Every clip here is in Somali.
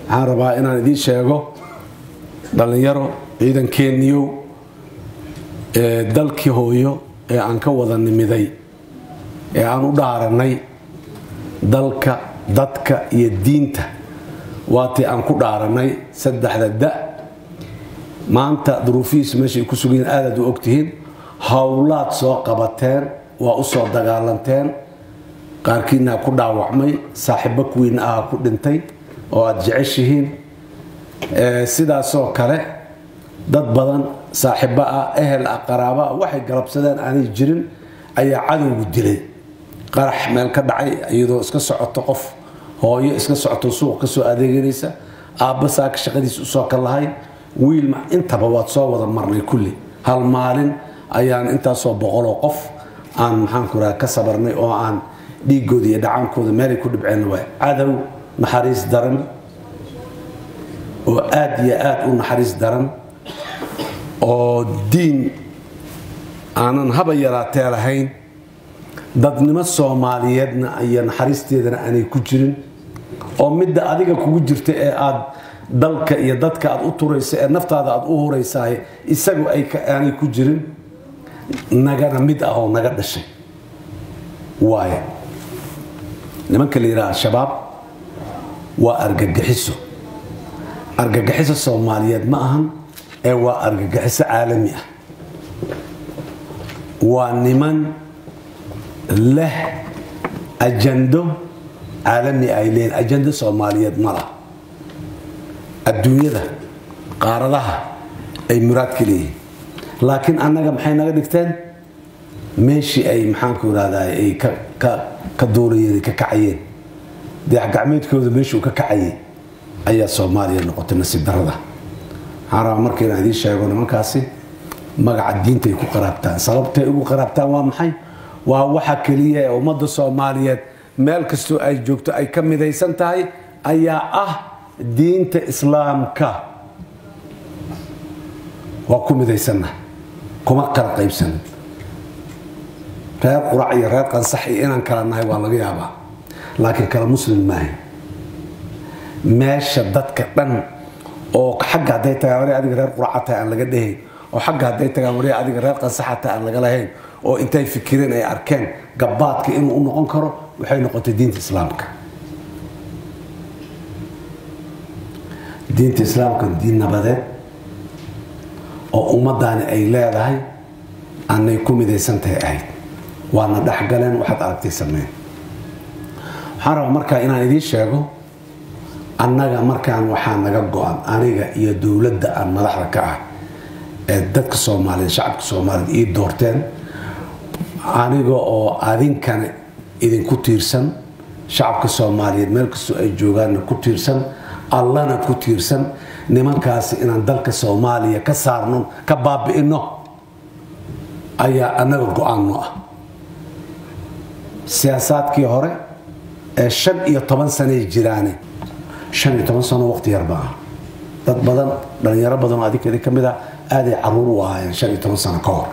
waxaan rabaa inaan idiin sheego dhallinyaro ciidankeeniyow ee dalkii hooyo ee aan ka wada nimiday ee aan u dhaaranay dalka dadka iyo diinta waatii aan ku dhaaranay saddexda da maanta duruufihiisa meeshay ku sugan yihiin aadaad u ogtihiin howlaad soo qabateen waa u soo dagaalanteen qaarkiinaa ku dhaawacmay saaxiibo kuwiina aha ku dhintay oo aada jeceshihiin sidaasoo kale dad badan saaxiibo ah ehel ah qaraabo ah waxay galabsadeen aanay jirin ayaa cadowgu dilay qarax meel ka dhacay iyadoo iska socoto qof hooyo iska socoto suuq kasoo adeeganaysa aabba saaka shaqadiisa usoo ka lahay wiil intaba waad soo wada marnay kulli hal maalin ayaan intaasoo boqoloo qof aan maxaanku raha ka sabarnay oo aan dhiigooda iyo dhacaankooda meelay ku dhibceen waay cadow naxariis daran oo aada iyo aada u naxariis daran oo diin aanan haba yaraatee lahayn dadnimo soomaaliyeedna iyo naxariisteedana aanay ku jirin oo midda adiga kugu jirta ee aad dalka iyo dadka aad u turaysa ee naftaada aad u huraysaay isagu aanay ku jirin nagana mid ah oo naga dhashay waayo nimanka la yidhaha al-shabaab waa argagixiso argagixiso soomaaliyeed ma ahan ee waa argagixiso caalami ah waa niman leh ajando caalami ay leeyiin ajando soomaaliyeed ma laha adduunyada qaaradaha ay muraadka leeyihiin laakiin annaga maxay naga dhigteen meeshii ay maxaanku irahda ay ka duulayeen ka kacayeen dayaxgacmeedkooda meeshuu ka kacayay ayaa soomaaliya noqotay nasiib darada waxaan rabaa marka inaan idiin sheego nimankaasi magaca diintay ku qaraabtaan sababtay ugu qaraabtaan waa maxay waa waxa keliya ee ummadda soomaaliyeed meel kastoo ay joogto ay ka midaysan tahay ayaa ah diinta islaamka waa ku midaysanna kuma kala qaybsanin reer qurac iyo reer qansax iyo inaan kala nahay waa laga yaabaa laakiin kala muslim maahay meesha dadka dhan oo xagga hadday tagaan wari adiga reer quraca tahay aan laga dhehayn oo xagga hadday tagaan wari adiga reer qansaxa tahay aan laga lahayn oo intay fikireen ay arkeen gabaadka inuu u noqon karo waxay noqotay diinta islaamka diinta islaamka diin nabadeed oo ummadaani ay leedahay aanay ku midaysantahay ahayd waana dhexgaleen waxaad aragtay sameyn waxaan rabaa markaa inaan idiin sheego annaga markaan waxaa naga go-an aniga iyo dowladda aan madaxda ka ah ee dadka soomaaliyeed shacabka soomaaliyeed ii doorteen aniga oo adinkana idinku tiirsan shacabka soomaaliyeed meel kastoo ay joogaanna ku tiirsan allana ku tiirsan nimankaasi inaan dalka soomaaliya ka saarno ka baabi'ino ayaa annaga go-aanno ah siyaasaadkii hore ee shan iyo toban sanay jiraane shan iyo toban sano waqti yar baa dad badan dhalinyaro badan oo adinkeedi ka mid a aaday caruur u ahaayeen shan iyo toban sano ka hor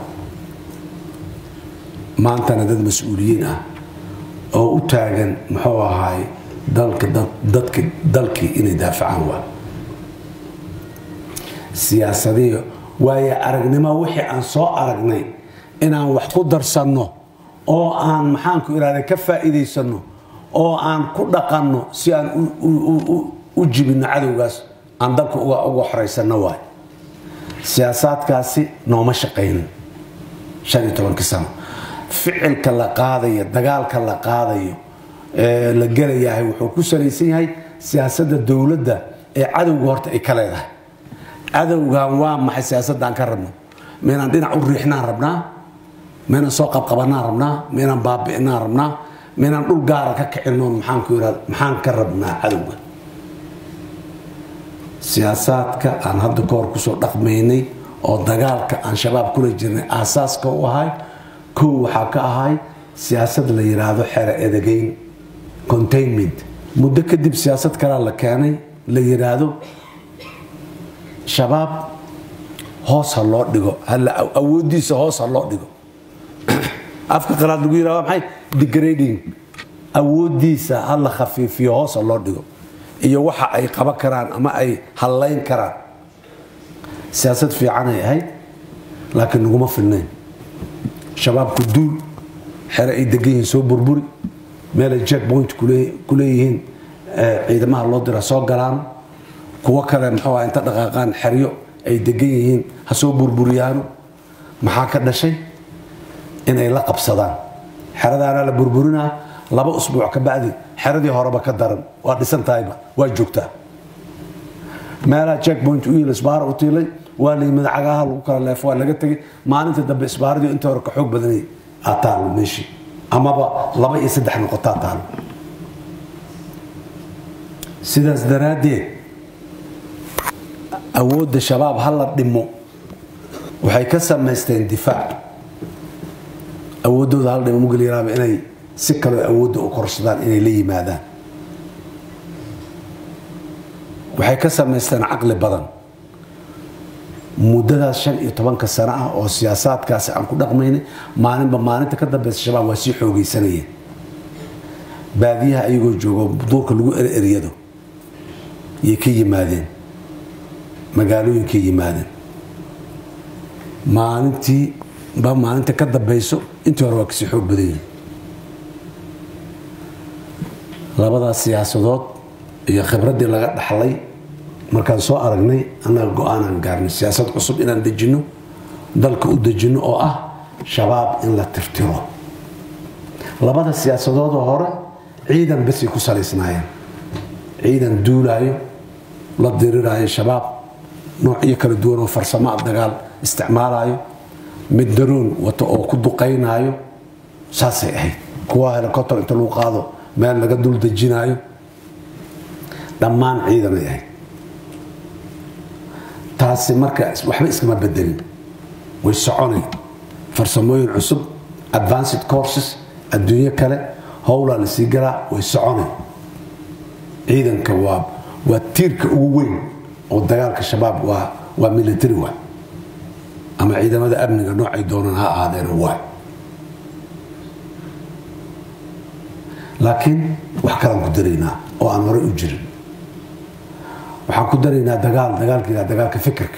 maantana dad mas-uuliyiin ah oo u taagan muxuu ahaay dalka dadka dalkii inay daafacaan waa siyaasadii waayo aragnimo wixii aan soo aragnay inaan wax ku darsanno oo aan maxaanku irahda ka faa'iidaysanno oo aan ku dhaqanno si aan u jibinno cadowgaas aan dalka uga xoraysanno waay siyaasaadkaasi nooma shaqaynin shan iyo tobankii sano ficilka la qaadayo dagaalka la qaadayo ee la gelayahay wuxuu ku salaysan yahay siyaasadda dowladda ee cadowga horta ay ka leedahay cadowgan waa maxay siyaasadaan ka rabno maynaan dhinac u riixnaan rabnaa maynaan soo qabqabanaan rabnaa maynaan baabi'inaan rabnaa maynaan dhul gaara ka kicino maxaanku irahda maxaan ka rabnaa cadowga siyaasaadka aan hadda ka hor kusoo dhaqmaynay oo dagaalka aan shabaab kula jirnay aasaaska u ahay kow waxaa ka ahay siyaasad la yiraahdo xero edegeyn containment muddo kadib siyaasad kalea la keenay la yiraahdo shabaab hoos ha loo dhigo awoodiisa hoos ha loo dhigo afka qalaad lagu yirahdo maxay degrading awoodiisa ha la khafiifiyo hoos ha loo dhigo iyo waxa ay qaban karaan ama ay hallayn karaan siyaasad fiicanay ahayd laakiin naguma filnayn shabaabku duul xere ay degan yihiin soo burburi meelay jack point ku leeyihiin ciidamaha loo dira soo galaan kuwo kale muxuu ah inta dhaqaaqaan xeryo ay degan yihiin ha soo burburiyaano maxaa ka dhashay inay la qabsadaan xeradaana la burburinaa laba usbuuc ka bacdi xeradii horeba ka daran waa dhisan tahayba waa joogtaa meelaha jack point u yiil isbaara u tiilay waa la yimid cagaha lagu kala leef waa laga tegay maalinta dambe isbaaradii inta hore ka xoog badanay aa taalo meeshii amaba laba iyo saddex noqotaa taalo sidaas daraaddeed awoodda shabaab ha la dhimo waxay ka samaysteen difaac awooddooda hal dhimo mugalyaraaba inay si kaleo awoodda u korsadaan inay la yimaadaan waxay ka samaysteen caqli badan muddadaas shan iyo tobanka sano ah oo siyaasaadkaasi aan ku dhaqmaynay maalinba maalinta ka dambeysa shabaab waa sii xoogaysanayeen baadiyaha ayagoo joogo duurka lagu ereryado yay ka yimaadeen magaalooyinkay yimaadeen maalintii ba maalinta ka dambeyso intii hore waa kasii xoog badan yihin labadaas siyaasadood iyo khibraddii laga dhaxlay markaan soo aragnay annaga go-aanaan gaarnay siyaasad cusub inaan dejinno dalka u dejinno oo ah shabaab in la tirtiro labada siyaasadoodoo hore ciidan basay ku salaysnaayeen ciidan duulaayo la diriraayo shabaab noocyo kala duwan oo farsamo a dagaal isticmaalayo mid daroon wato oo ku duqaynaayo saasay ahayd kuwa helicopter inta lagu qaado meel laga dul dejinaayo dhammaan ciidanay ahayd taasi marka waxba iskama bedelin way soconay farsamooyin cusub advanced courses adduunyo kale howlaa la sii galaa way soconay ciidanka waa waa tiirka ugu weyn oo dagaalka shabaab waa waa military waay ama ciidamada amniga noocay doonaan ha ahaadeen waay laakiin wax kalaan ku daraynaa oo aan hore u jirin waxaan ku daraynaa dagaal dagaalka dagaalka fikirka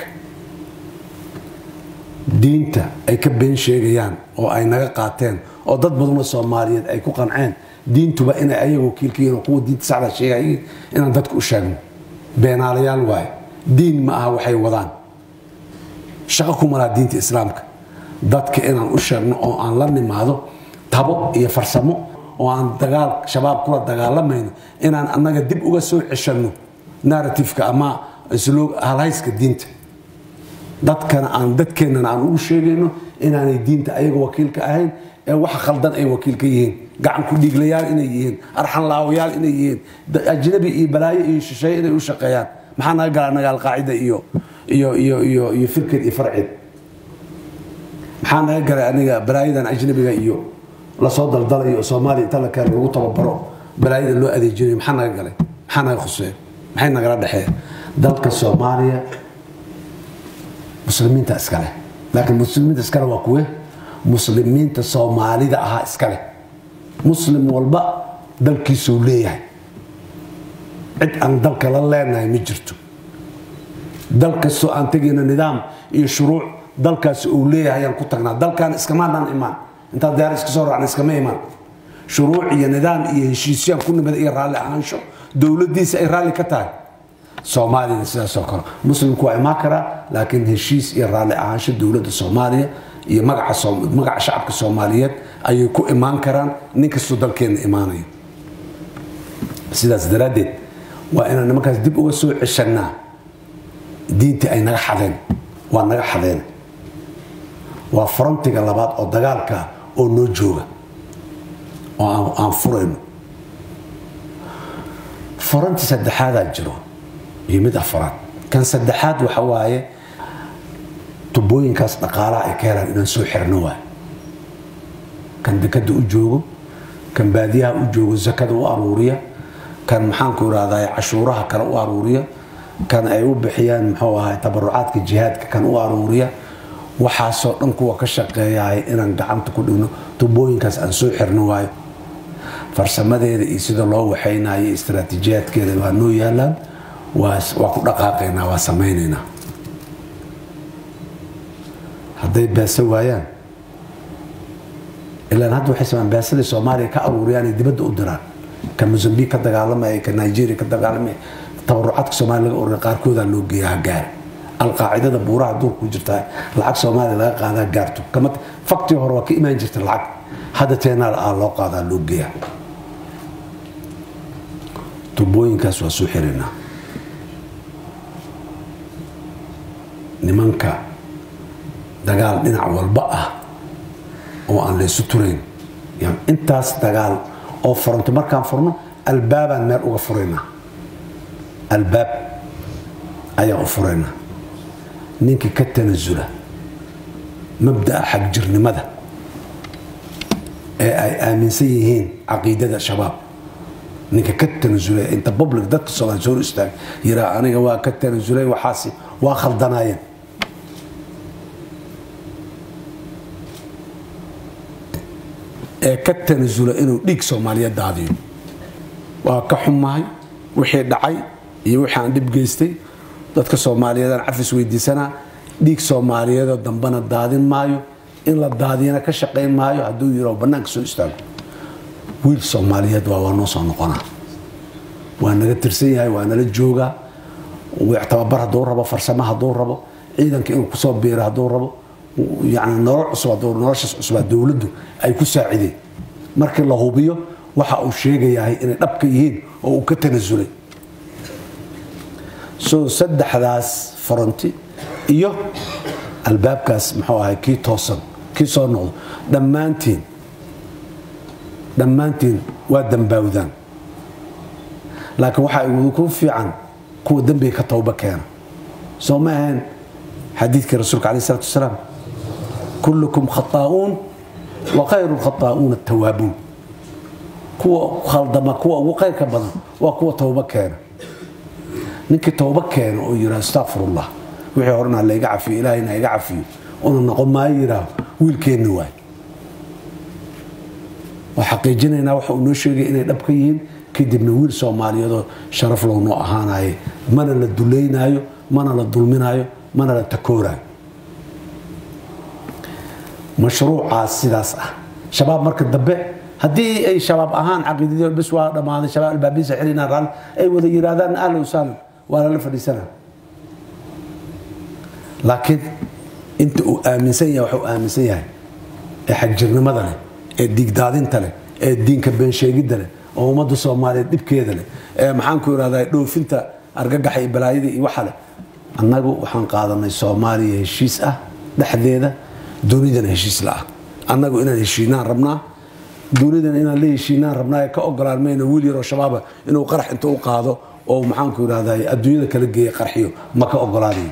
diinta ay ka been sheegayaan oo ay naga qaateen oo dad badanoo soomaaliyeed ay ku qanceen diintuba inay ayaga wakiilka yihiin oo kuwa diinta saxda sheegayiin inaan dadka u sheegno beenaalayaal waaye diin ma aha waxay wadaan shaqo kuma laha diinta islaamka dadka inaan u sheegno oo aan la nimaado tabo iyo farsamo oo aan dagaal shabaab kula dagaalamayno inaan annaga dib uga soo ceshanno narratifeka ama halhayska diinta dadkana aan dadkeennana aan ugu sheegayno inaanay diinta ayaga wakiilka ahayn ee waxa khaldan ay wakiilka yihiin gacan ku dhiiglayaal inay yihiin arxan laawayaal inay yihiin ajnabi iyo balaayo iyo shisheeye inay u shaqeeyaan maxaa naga gala anaga alqaacida iyo iyo iyo iyo iyo firked iyo farcid maxaa naga galay aniga balaayadan ajnabiga iyo lasoo daldalayo soomaaliya inta la keeno lagu tababaro balaayada loo adeejinayo maxaa naga galay maxaa naga khuseeya maxay nagala dhexeeya dalka soomaaliya muslimiinta iskale laakiin muslimiinta iskale waa kuwe muslimiinta soomaalida ahaa iskale muslim walba dalkiisuu leeyahay cid aan dalka la leenahay ma jirto dal kastoo aan tegayno nidaam iyo shuruuc dalkaasi uu leeyahay ayaan ku tagnaa dalkan iskamaanaan imaan intaan diyaar iska soo raacna iskama imaan shuruuc iyo nidaam iyo heshiisyaan ku nimid iyo raalli ahaansho dowladdiisa ay raalli ka tahay soomaaliyana sidaasoo kale muslimku waa imaan karaa laakiin heshiis iyo raalli ahaansho dowladda soomaaliya iyo magaca shacabka soomaaliyeed ayay ku imaan karaan nin kastoo dalkeenna imaanayo sidaas daraaddeed waa inaan nimankaas dib uga soo ceshannaa diintii ay naga xadeen waa naga xadeen waa frontiga labaad oo dagaalka oo noo jooga oo aan furayno faranti saddexaadaa jiro iyo mid afaraad kan saddexaad waxa waaye tubooyinkaas dhaqaalaha ay ka helaan inaan soo xirno waay kan dekada u joogo kan baadiyaha u joogo zakada u aruuriya kan maxaanku irahdaa cashuuraha kale u aruuriya kan ay u bixiyaan muxuu ahay tabarucaadka jihaadka kan u aruuriya waxaasoo dhan kuwa ka shaqeeyahay inaan gacanta ku dhigno tubooyinkaas aan soo xirno waayo farsamadeeda iyo sida loo waxaynayo istaraatiijiyaadkeeda waa noo yaalaan waa ku dhaqaaqaynaa waa samaynaynaa hadday beesa waayaan ilaan hadda waxay samaan beesadii soomaaliya ka aruuriyaan ay dibadda u diraan ka mozambique ka dagaalamaya ka nigeria ka dagaalamaya tabarucaadka soomaaliya laga ururiya qaarkoodaa loo geeya ha gaari alqaacidada buuraha duurku jirtaa lacag soomaaliya laga qaadaa gaarto kama faktii hore waa ka imaan jirta lacag hadda teenaal ah loo qaadaa loo geeya tubooyinkaas waa soo xirinaa nimanka dagaal dhinac walba ah oo aan laysu turayn intaas dagaal oo furanto markaan furno albaabaan meel uga furaynaa albaab ayaan u furaynaa ninkii ka tanasula mabda'a xagjirnimada ee ay aaminsan yihiin caqiidada shabaab ninka ka tanasulay inta public dadka soomaali soo istaag yiraa aniga waa ka tanasulay waxaasi waa khaldanaayeen ee ka tanasula inuu dhiig soomaaliyeed daadiyo waa ka xumahay wixii dhacay iyo wixii aan dhib geystay dadka soomaaliyeedaan cafis weydiisanaa dhiig soomaaliyeedoo dambana daadin maayo in la daadiyana ka shaqayn maayo hadduu yiro bannaanka soo istaago wiil soomaaliyeed waa waa noo soo noqonaa waa naga tirsan yahay waa nala joogaa tababar hadduu rabo farsamo hadduu rabo ciidanka inuu kusoo biiro hadduu rabo yani nolol cusub noloshaas cusubaa dowladdu ay ku saacideen markii la hubiyo waxa uu sheegayahay inay dhabka yihiin oo uu ka tanasulay so saddexdaas faranti iyo albaabkaas muxuu ahay kii toosan kii soo noqdo dhammaantiin dhammaantiin waa dambaawdaan laakiin waxaa igu fiican kuwa dembiga ka towba keena soo ma ahayn xadiidkii rasuulka aleh salatu wasalaam kullukum khataa'uun wa khayru lkhataa'uuna atawaabuun kuwa khaldama kuwa ugu khayrka badan waa kuwa towba keena ninkii towba keena oo yidhaha astaqfirullah wixii horena layga cafiyo ilaahayna iga cafiyo una noqon maayo yidhaah wiilkeenna waay waa xaqiijinaynaa waxa uu noo sheegay inay dhab ka yihiin kadibna wiil soomaaliyeedoo sharaf low noo ahaanayo mana la duleynaayo mana la dulminaayo mana la takooraayo mashruucaas sidaas ah shabaab marka dambe haddii ay shabaab ahaan caqiidadii bes waa dhammaaday shabaab albaabiisa xilinaa raal ay wada yidhaahdaan ahlan wasahlan waa lala fadhiisanaa laakiin inta uu aaminsan yahay waxuu aaminsan yahay ee xagjirnimada leh ee diigdaadinta leh ee diinka beensheegidda leh oo ummadda soomaaliyeed dhibkeeda leh ee maxaanku irahdaa dhoofinta argagaxa iyo balaayada iyo waxa leh annagu waxaan qaadanay soomaaliya heshiis ah dhexdeeda dunidana heshiis la ah annagu inaan heshiinaan rabnaa dunidana inaan la heshiinaan rabnaa ee ka ogolaan mayna wiil yaroo shabaaba inuu qarax inta u qaado oo maxaanku irahdaa adduunyada kala geeya qarxiyo ma ka ogolaanayo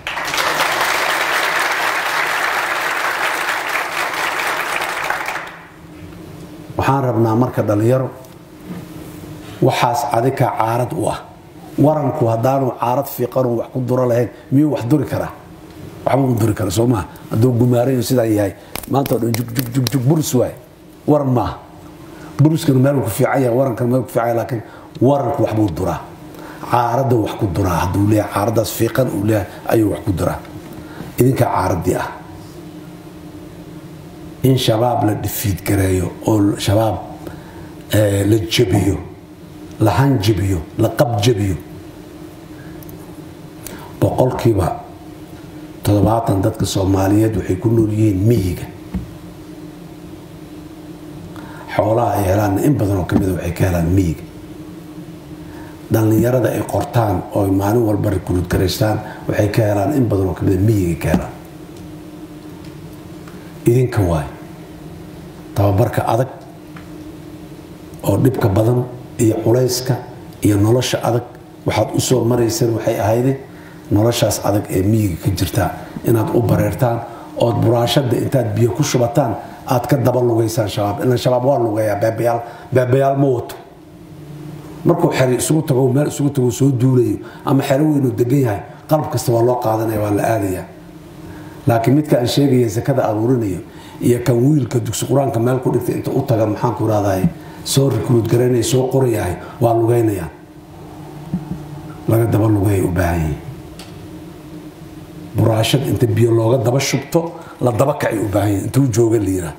waxaan rabnaa marka dhallinyaro waxaas adikaa caarad u ah waranku haddaanu caarad fiiqanu wax ku duro lahayn miyuu wax duri karaa waxba u duri kara soo maa hadduu gumaarayo sidaa yahay maanta o dhan jugjug burus waay waran maaha buruskana meel ku fiican yahay warankana meel ku fiican yahay laakiin waranku waxbuu duraa caaradda wax ku duraa hadduu leeyahay caaraddaas fiiqan uu leeyahay ayuu wax ku duraa idinkaa caaraddii ah in shabaab la dhifiid gareeyo oo shabaab la jabiyo la hanjabiyo la qabjabiyo boqolkiiba toddobaatan dadka soomaaliyeed waxay ku nool yihiin miyiga xoolaha ay helaanna in badan oo kamida waxay ka helaan miyiga dhallinyarada ay qortaan oo maalin walba rikuruud garaystaan waxay ka helaan in badan oo kamida miyiga ka helaan idinka waay tababarka adag oo dhibka badan iyo culayska iyo nolosha adag waxaad u soo marayseen waxay ahayde noloshaas adag ee miyiga ka jirtaa inaad u bareertaan ood buraashada intaad biyo ku shubataan aad ka daba lugaysaan shabaab ilan shabaab waa lugayaa beebayaal beebayaal ma wato markuu xeri isugu tago meel isugu tago soo duulayo ama xero weynuu degan yahay qalab kasta waa loo qaadanaya waa la aadayaa laakiin midka aan sheegaya sakada aruurinayo iyo kan wiilka dugsi qur-aanka meel ku dhigtay inta u taga maxaanku irahday soo rikruud garanaya soo qorayahay waa lugaynayaan laga daba lugay u baahan yihiin buraashad inta biyo looga daba shubto la daba kacay u baahan yihin intuu jooga la yiraa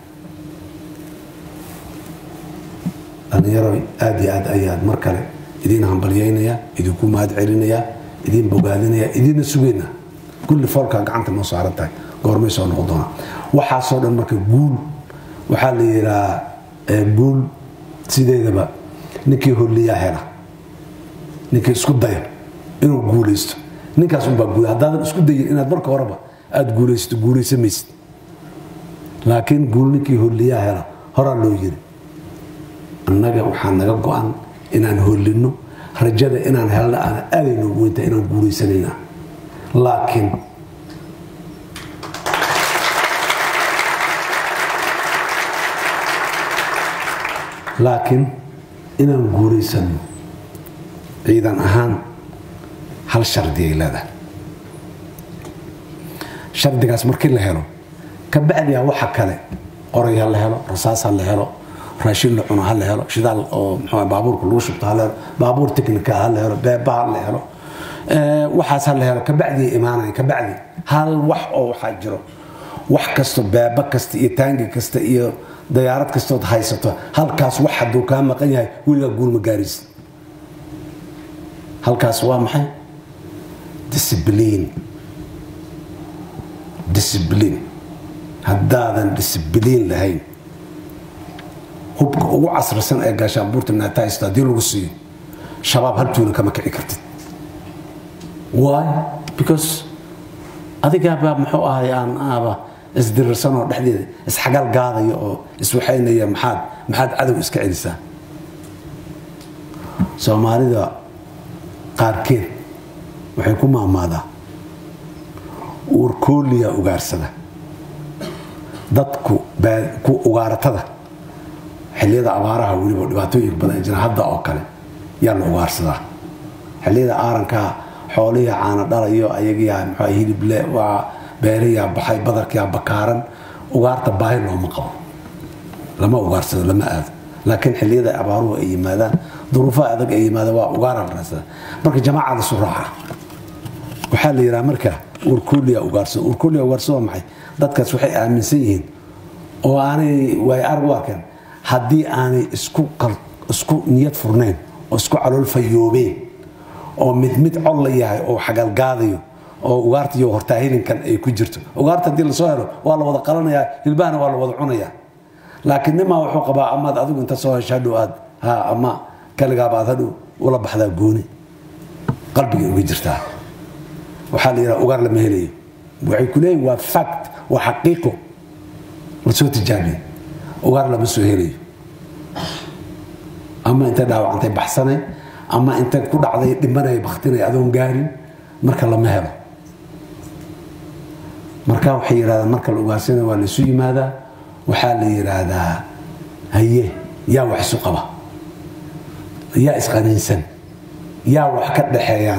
dhallinyaro aada iyo aad ayaad mar kale idiin hambalyaynayaa idinku mahad celinayaa idiin bogaadinayaa idiinna sugaynaa kulli foolkaa gacanta noo saaran tahay goormay soo noqon doonaa waxaasoo dhan marka guul waxaa la yidhahaa guul sideedaba ninkii holliyaa hela ninkii isku daya inuu guulaysto ninkaas unbaa guul haddaadan isku dayin inaad marka horeba aada guulaysato guulaysamaysid laakiin guul ninkii holliyaa hela horaa loo yiri annaga waxaa naga go-an inaan hollinno rajada inaan helna aana aaday noogu weynta inaan guulaysanayna laakiin laakiin inaan guulaysanno ciidan ahaan hal shardi ay leedahay shardigaas markii la helo kabacdiya waxa kale qoray ha la helo rasaas ha la helo raashin la cuno ha la helo shidaal oo mxuu baabuurka lagu shubto ha la helo baabuur teknika ha la helo beeba ha la helo waxaas ha la helo kabacdi imaanaya kabacdi hal wax oo waxaa jiro wax kasto beeba kasta iyo taangi kasta iyo dayaarad kastood haysato halkaas wax hadduu kaa maqan yahay weligaa guulma gaaraysa halkaas waa maxay discibliin discibliin haddaadan discibliin lahayn hubka ugu casrisan ee gaashaanbuurta naatahaysta haddii lagu siiyo shabaab haltuuna kama kici kartid why because adigaabaa muxuu ahay aan aaba isdirirsanoo dhexdeeda isxagal gaadaya oo iswaxaynaya maxaad maxaad cadow iska celisaa soomaalida qaarkeed waxay ku maamaadaa uurkooliya ugaarsada dadku ku ugaaratada xilliyada abaaraha weliba dhibaatooyinka badan jira hadda oo kale yaa la ugaarsadaa xilliyada aarankaa xoolihi caana dhalayo ayagiyaa mxua hilible waa beeriyaa baxay badarkiyaa bakaaran ugaarta baahi looma qabo lama ugaarsado lama aado laakiin xilliyada abaaruhu ay yimaadaan duruufaha adag ay yimaadaan waa ugaara la raadsada marka jamaacada suraaca waxaa la yidhaha marka urkuliya ugaarsado urkuliya ugaarsado waa maxay dadkaas waxay aaminsan yihiin oo aanay waay arag u arkeen haddii aanay isku niyad furnayn oo isku calool fayoobeen oo mid mid cod la yahay oo xagalgaadayo oo ugaarta iyo hortaa hilinkan ay ku jirto ugaarta haddii lasoo helo waa la wada qalanayaa hilbahana waa la wada cunayaa laakiin nimaa wuxuu qabaa amaad adigu inta soo hesho hadhow aad ha ama kaligaaba aad hadhow ula baxdaa gooni qalbigay uga jirtaa waxaa la yidhaha ugaar lama helayo waxay ku leeyihin waa fact waa xaqiiqo lasoo tijaabiye ugaar lama soo helayo ama intay dhaawacantay baxsanay ama intay ku dhacday dhimanay baktinay adoon gaarin marka lama helo marka waxay yidhahdaan marka la ugaarsana waa laysu yimaadaa waxaa la yidhaahdaa haye yaa wax isu qaba yaa isqaniinsan yaa wax ka dhaxeeyaan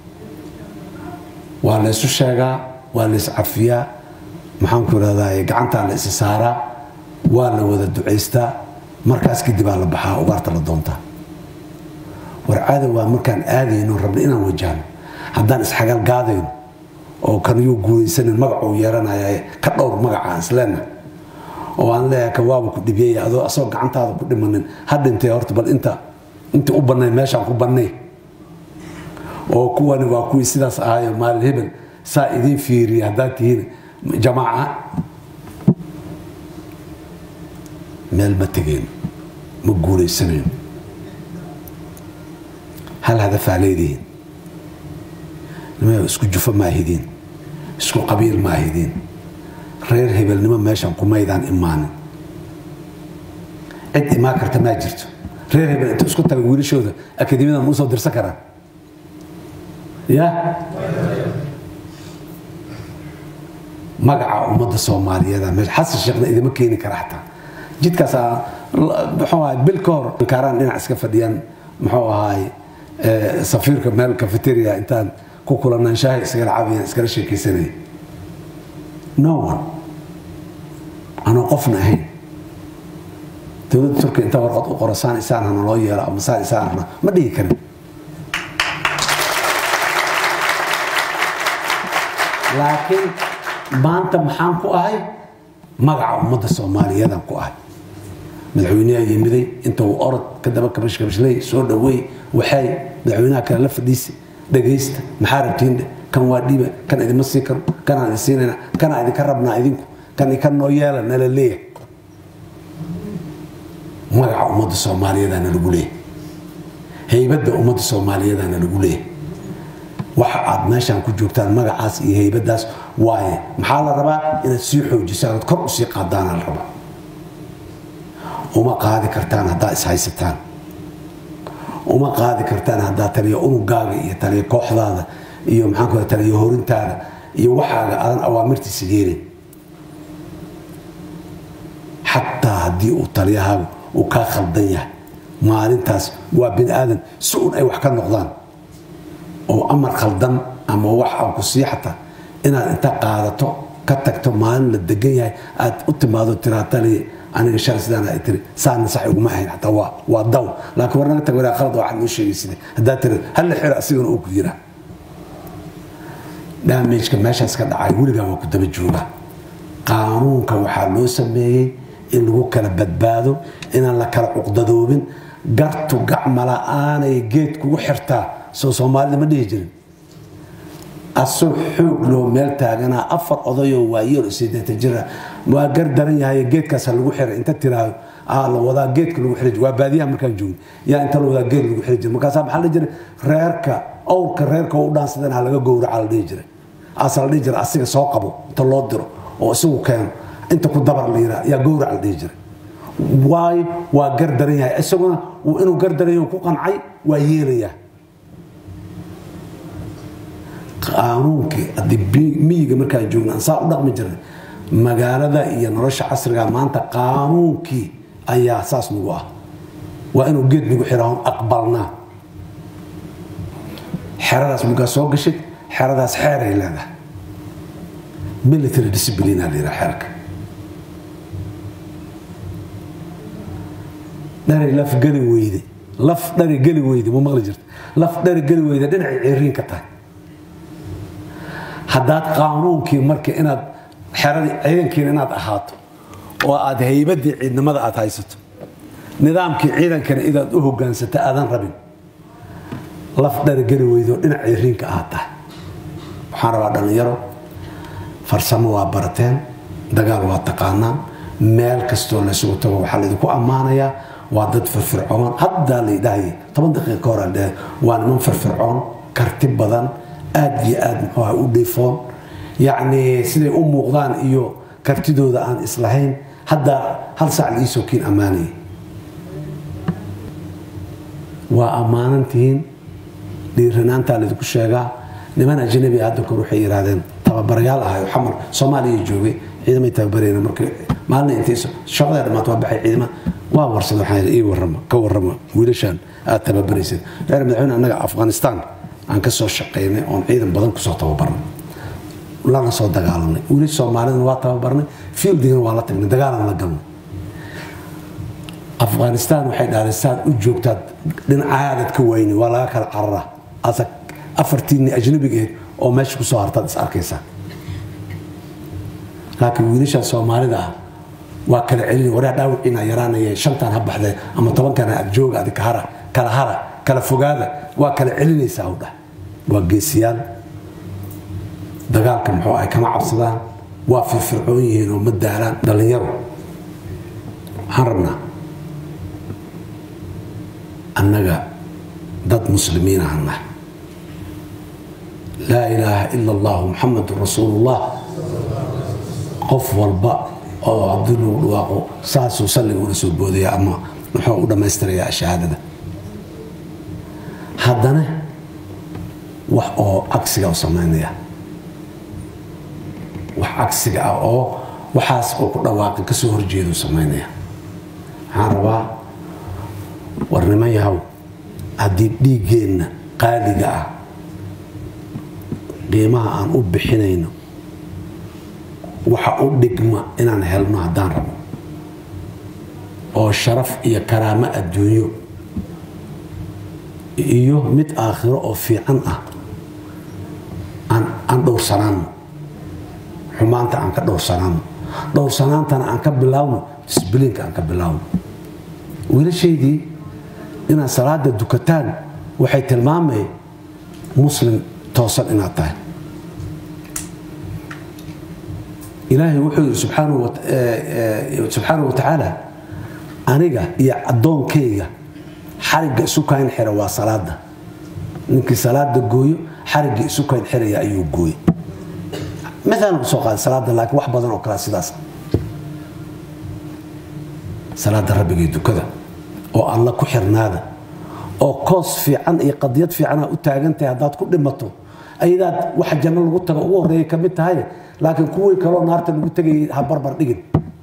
waa la ysu sheegaa waa la iscafiyaa maxaanku irahdaa gacantaa la isi saaraa waa la wada ducaystaa markaas kadibaa la baxaa ugaarta la doontaa warcaada waa markaan aadayno rabna inaan wajahno haddaan isxagal gaadayno oo kaniyuu guulaysanin magacuu yeeranaya ka dhowr magacaan isleenna oo aan leeyahay kan waaba ku dhibiyaya adoo asagoo gacantaada ku dhimanin ha dhintee horta bal inta inta u bannay meeshaan ku bannay oo kuwani waa kuwii sidaas ahaayo maalin hebel saa idiin fiiriya haddaad tihiin jamaaca meel ma tegeen ma guulaysanayno hal hadafaa leedihiin isku jufo ma ahidiin isku qabiil ma ahidiin reer hebelnimo meeshan kumaydaan imaanin cid imaan karta maa jirto reer hebel inta isku taga wiilashooda akademiyadan usoo dirsan karaan ya magaca ummadda soomaaliyeed meesha xasan sheekhna idima keeni kara xataa jidkaas muxuu ahay bil ka hor kaaraan dhinac iska fadhiyaan muxuu ahaay safiirka meel cafeteria intaan ku kulanaan shaahi iskala cabayaan iskala sheekaysanaya no one anoo qofna ahayn dowladda turkiya inta warqad u qoro saan isaan hana loo yeelo ama saan isaan hana ma dhihi karin laakiin maanta maxaan ku ahay magaca ummadda soomaaliyeedaan ku ahay madaxweyneha yimiday inta uu orod ka daba kabash kabashley soo dhaweey waxay madaxweynaha kale la fadhiisa dhagaysta maxaa rabtiindhe kan waa dhiiba kan idima sii karo kanaan idin siinayna kanaan idinka rabnaa idinku kan ika noo yeela nala leeyahay magaca ummadda soomaaliyeedaana lagu leeyahay haybadda ummadda soomaaliyeedaana lagu leeyahay waxa aad meeshaan ku joogtaan magacaas iyo haybadaas waaye maxaa la rabaa inaad sii xoojisaan ood kor usii qaadaana la rabaa uma qaadi kartaan haddaa ishaysataan uma qaadi kartaan haddaa taliya unugaaga iyo taliya kooxdaada iyo maxaanku taliya horintaada iyo waxaaga aadan awaamirtiisa yeelin xataa haddii uu taliyahaagu uu kaa khaldan yahay maalintaas waa bini aadan si un ay wax ka noqdaan oo amar khaldan ama wax aan ku sii xataa inaad inta qaadato ka tagto maalin la degan yahay aad u timaado tiraa taliya aniga shal sidaan ay tiri saana sax iguma ahayn xataa waa waa daw laakiin war naga tag waraa khalad waxaad noo sheegay sida haddaa tiri halla xira asigana uu ku yiraa damageka meeshaas ka dhacay weligaa waa ku daba jooga qaanuunka waxaa loo sameeyey in lagu kala badbaado inaan la kala cuqdadoobin gartu gacmala'aanay geed kugu xirtaa soo soomaalida ma dhihi jirin asoo xoog loo meel taaganaa afar odayoo waayeel sideetan jira waa gar daran yahay geedkaasa lagu xiray inta tiraahdo aa la wadaa geedka lagu xiri waa baadiyaha markaan joogin yaa inta la wadaa geed lagu xiri jira markaasaa maxaa la dhihi jiray reerka owrka reerka u dhaansadeen ha laga gowraca la dhihi jiray aasa la dhihi jiray asiga soo qabo inta loo diro oo isagu keeno inta ku dabar la yiraa yaa gowrac la dhihi jiray waayo waa gar daran yahay isaguna inuu gar daran yahay ku qancay waa yeelayaa qaanuunkii haddii miyiga markaan joogna aan saa u dhaqmi jirnay magaalada iyo nolosha casriga maanta qaanuunkii ayaa saas nagu ah waa inuu geed nagu xiraahon aqbalnaa xeradaas markaa soo gashid xeradaas xeeray leedahay military discipline la yidhaha xeerka dhari laf geli weyde laf dhari geli weyde ma maqli jirta laf dhari geli weyde dhinacay ciriin ka tahay haddaad qaanuunkii marka inaad xeradii ciidankiina inaad ahaato oo aad haybadii ciidnimada aad haysato nidaamkii ciidankana inaad u hogaansata aadan rabin laf dharigeli weydo dhinac ciriinka aad tahay waxaan rabaa dhallinyaro farsamo waa barateen dagaal waa taqaanaan meel kastoo laysugu tago waxaa laydinku ammaanayaa waa dad firfircoon haddaa laydhahaya toban daqiiqa hore dhe waa niman firfircoon karti badan aad iyo aad muxuuha u dhiifoon yacni siday u muuqdaan iyo kartidooda aan islahayn hadda hal sac la iisoo kiin ammaanayay waa ammaanantihiin dhiiranaantaa laydinku sheegaa niman ajnabi hadda kor waxay yidhaahdeen tababarayaal ahayo xamar soomaaliya joogay ciidamay tababarayna marka maalina intay shaqadaa dhammaat waa baxay ciidama waa warsada waxaan ii warrama ka warrama wiilashaan aad tababaraysid reer madaxweyne annaga afghanistan aan ka soo shaqaynay oon ciidan badan kusoo tababarnay lana soo dagaalanay wiilash soomaalidana waa tababarnay fieldigana waa la tagnay dagaalan la galnay afghanistan waxay dhahdeen saad u joogtaad dhinacaadaad ka wayni waa laga kala cararaa asa afartiinni ajnabigeed oo meesha kusoo hartaad is arkaysaa laakiin wiilasha soomaalida ah waa kala celin waraa dhaawiciina yaraanaya shantaan ha baxdee ama tobankana agjooga adi kahara kala hara kala fogaada waa kala celinaysaa u dhah waa geesiyaal dagaalka muxuu ay kama cabsadaan waa firfircoon yihiin oo ma daalaan dhallinyaro waxaan rabnaa annaga dad muslimiin ahan nahay laa ilaaha ila allahu muxamadun rasuulullah qof walba oo haddii lagu dhawaaqo saasuu salliga ula soo boodaya ama muxuu u dhammaystirayaa shahaadada haddana wax oo cagsiga u samaynaya wax cagsiga ah oo waxaas oo ku dhawaaqi kasoo horjeedu samaynaya waxaan rabaa war niman yahow haddii dhiiggeenna qaaliga ah qiimaha aan u bixinayno waxa u dhigma inaan helno haddaan rabo oo sharaf iyo karaamo adduunyo iyo mid aakhiro oo fiican ah aan dhowrsanaano xumaanta aan ka dhowrsanaano dhowrsanaantana aan ka bilaawno disbiliinka aan ka bilaawno wiilashaydii inaad salaada dukataan waxay tilmaamay muslim toosan inaad tahay ilaahay wuxuu yidhi subxaanahu wa tacaala aniga iyo addoonkayga xarigga isu kayn xira waa salaada ninkii salaada gooyo xarigga isu kayn xiraya ayuu gooye maalan ku soo qaaday salaada laakiin wax badan oo kale sidaas salaada rabbigay dukada oo alla ku xirnaada oo koos fiican iyo qadiyad fiicana u taagantahay haddaad ku dhimato ayadaad waxa janno lagu tago ugu horreeya ka mid tahay laakiin kuwii kaloo naarta lagu tegayay ha barbar dhigin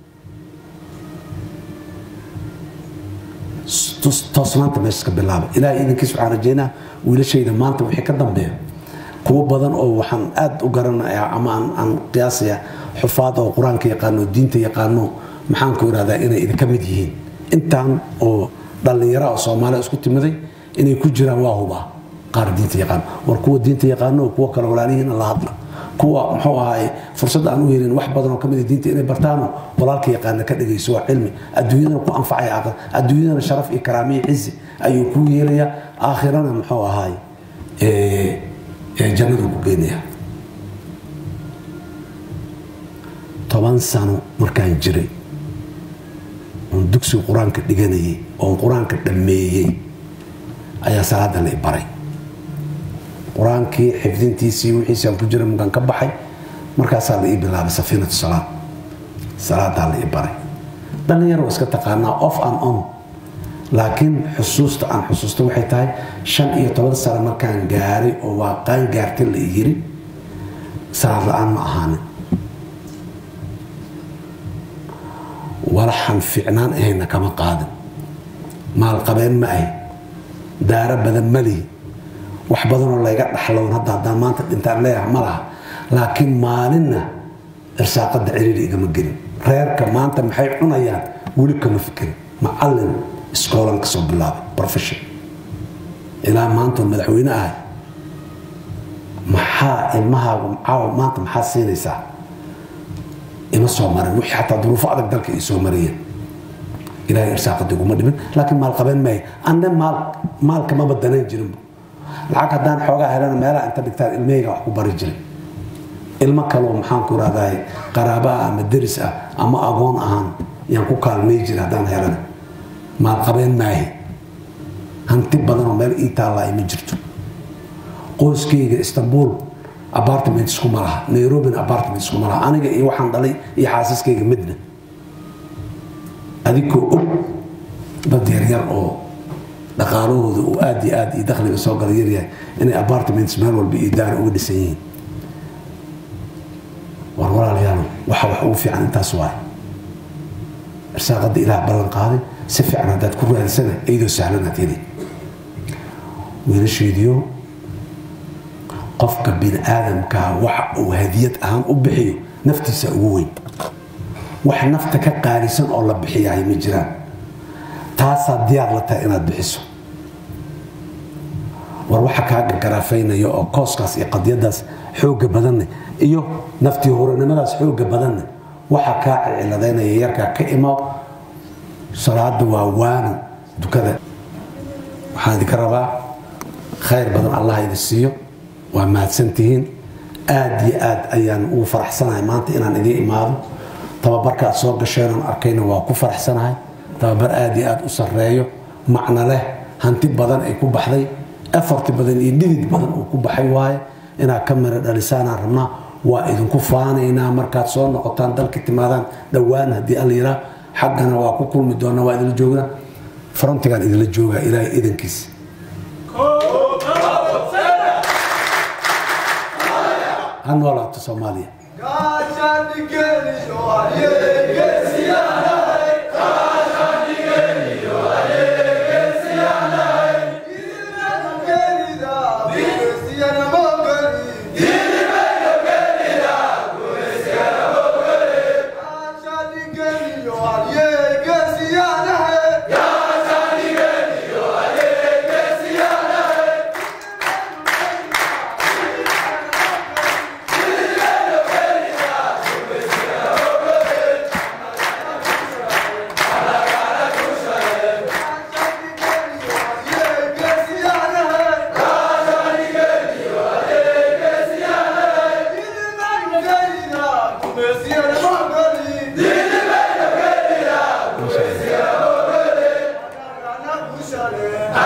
toosnaanta meesha ka bilaaba ilaahay idinkiis waxaan rajaynaa wiilashayda maanta wixii ka dambeeya kuwo badan oo waxaan aad u garanayaa ama aan qiyaasaya xufaad oo qur-aanka yaqaano diinta yaqaano maxaan ku irahdaa inay idinka mid yihiin intaan oo dhallinyara oo soomaaliya isku timiday inay ku jiraan waa hubaa qaar diinta yaqaano war kuwa diinta yaqaano oo kuwo kale walaalihiina la hadla kuwa muxuu ahaay fursadda aan u helin wax badan oo ka mid diinta inay bartaano walaalka yaqaana ka dhegayso waa cilmi adduunyadana ku anfacaya aakhir adduunyadana sharaf iyo karaamiyo cizi ayuu kuu yeelayaa aakhirana muxuu ahaay jannadu ku geynaya toban sano markaan jiray oon dugsiga qur-aanka dhiganayay oon qur-aanka dhammeeyey ayaa salaada la i baray qur-aankii xifdintiisii wixiisaan ku jira markaan ka baxay markaasaa la ii bilaabay safiinatu salaad salaadaa la ii baray dhallinyaro waa iska taqaanaa off and on laakiin xusuusta aan xusuusta waxay tahay shan iyo toban sano markaan gaaray oo waa qaan gaartay la yiri salaad la-aan ma ahaanin walaxan fiicnaan ahayna kama qaadin maalqabeen ma ahi daaro badan ma lihi wax badanoo layga dhaxlown hadda haddaan maanta dhintaan leeyahay ma laha laakiin maalinna irsaaqadda ciriiri igama gelin reerka maanta maxay cunayaan weli kama fikirin macallin iskoolan kasoo bilaabay profession ilaa maantoo madaxweyne ahay maxaa ilmahaagu caawa maanta maxaa siinaysaa ima soo marin wixii xataa duruufo adag dalka ay soo mariyeen ilaahay irsaaqada iguma dhimin laakiin maal qabeen maayo anne maal maalka maba danayn jirinba lacag haddaan xoogaa helana meelaha inta dhigtaan ilmahayga wax ku bari jiray ilmo kaloo maxaan ku rahdahay qaraaba ah ama deris ah ama agoon ahaan yaan ku kaalmay jira haddaan helana maalqabeen maahi hanti badanoo meel ii taallaa ma jirto qoyskayga istanbul apartment iskuma laha nairobina apartment iskuma laha aniga iyo waxaan dhalay iyo xaasiskayga midna adigoo og dad yaryar oo dhaqaalahooda uu aad iyo aad iyo dakhliga soo gala yaryahay inay apartments meel walba iyo daara uga dhisan yihiin war walaalayaal waxa wax ugu fiican intaas waay irsaaqada ilaah ballan qaaday si fiican haddaad ku raadisana iyadoo sahlanaad heli wiilasheediyo qofka bini aadamkaa waxa uu hadiyad ahaan u bixiyo naftiisa ugu weyn wax nafta ka qaalisan oo la bixiyahay ma jiraan taasaa diyaar la tahay inaad bixiso war waxa kaa gargarafaynaya oo kooskaas iyo qadiyadaas xooga badanne iyo naftii horanimadaas xooga badanne waxa kaa cilciladeynaya yarkaa ka imo salaada waa waano dukada waxaan idinka rabaa khayr badan allah idin siiyo waa mahadsantihiin aad iyo aad ayaan ugu faraxsanahay maanta inaan idiin imaado tababarka aad soo gasheenaan arkayna waa ku faraxsanahay tababar aad iyo aad u sarreeyo macno leh hanti badan ay ku baxday afarti badan iyo dhidid badan uu ku baxay waaye inaad ka mira dhalisaanaan rabnaa waa idinku faanaynaa markaad soo noqotaan dalka timaadaan dhowaan haddii alla yiraa xaggana waa ku kulmi doonaa waa idinla joognaa frontigaan idinla joogaa ilaahay idankiis ha noolaato soomaaliya Yeah.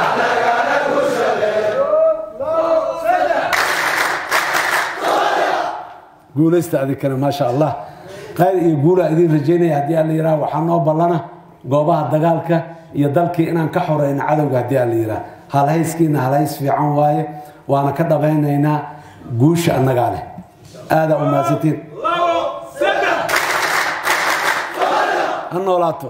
guulaysta adikana maasha allah khayr iyo guula idin rajaynaya haddii alla yidhaha waxaa noo ballana goobaha dagaalka iyo dalkii inaan ka xoreyno cadowga haddii alla yidhaha halhayskiina halhays fiican waaye waana ka dhabaynaynaa guusha annagaa leh aadaa u mahadsantiin ha noolaato